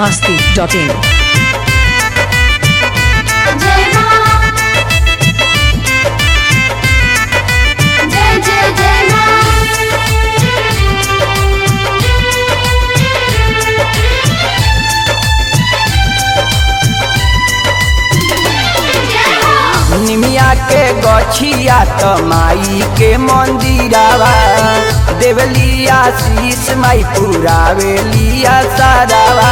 masti.in. जय मां जय जय जय मां निमिया के गछिया त माई के मंदिरावा देवलिया शीश माई पुरावेलिया सारावा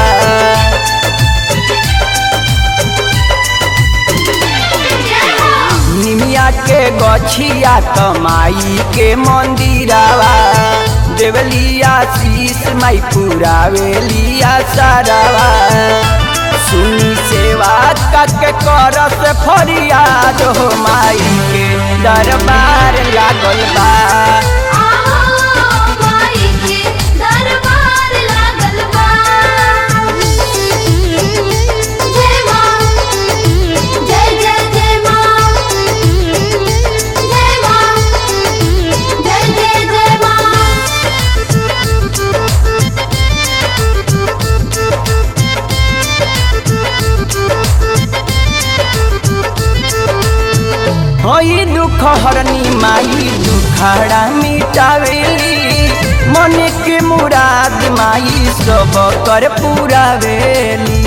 निमिया के गछिया त माई के मंदिरावा देवलिया शीश माई पुरावेलिया सारावा सुनी सेवा कके करस फरियाद हो माई के दरबार लागल बा आओ माई के दरबार लागल बा जय मां जय जय जय मां जय मां जय जय जय मां हई दुख हरनी माई दुखाड़ा मिटावेली मन के मुराद माई सब कर पुरावेली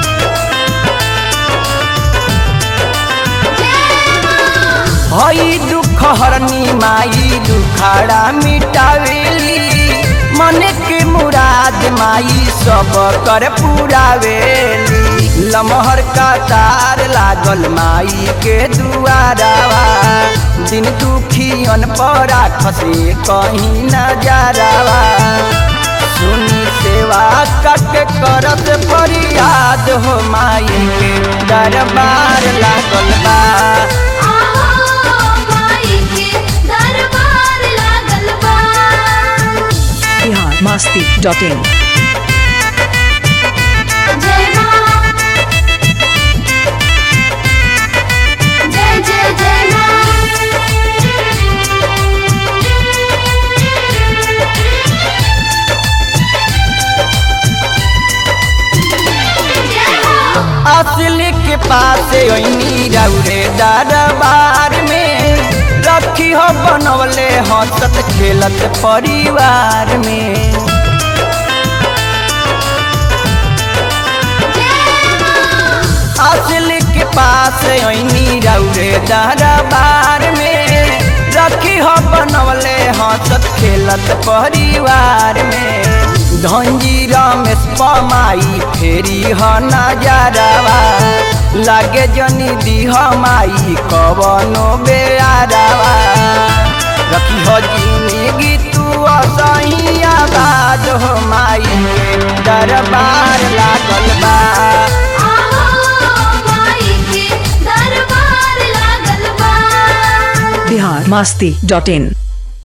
हई दुख हरनी माई दुखाड़ा मिटावेली मन के मुराद माई सब कर पुरावेली लमहर का तार लागल माई के दुआरावा दिन दुखियन पर खसे कहीं नजारावा सुनी सेवा कट करत फरियाद हो माई के दरबार लागल बा आओ माई के दरबार लागल बा Bihar masti.in. जय मां जय जय जय मां असली के पास ओइनी रौरे दरबार में रखी हो बनवले हंसत खेलत परिवार में असली के पास ओइनी रौरे दरबार में रखी हो बनवले हंसत खेलत परिवार में धंजी रमेश पमाई फेरी ह नजरवा लागे जनी दीह माई कवनो बेआरवा रखी हो जिंदगी तू असही आबाद हो माई के दरबार लागल बा आओ माई के दरबार लागल बा Bihar masti.in.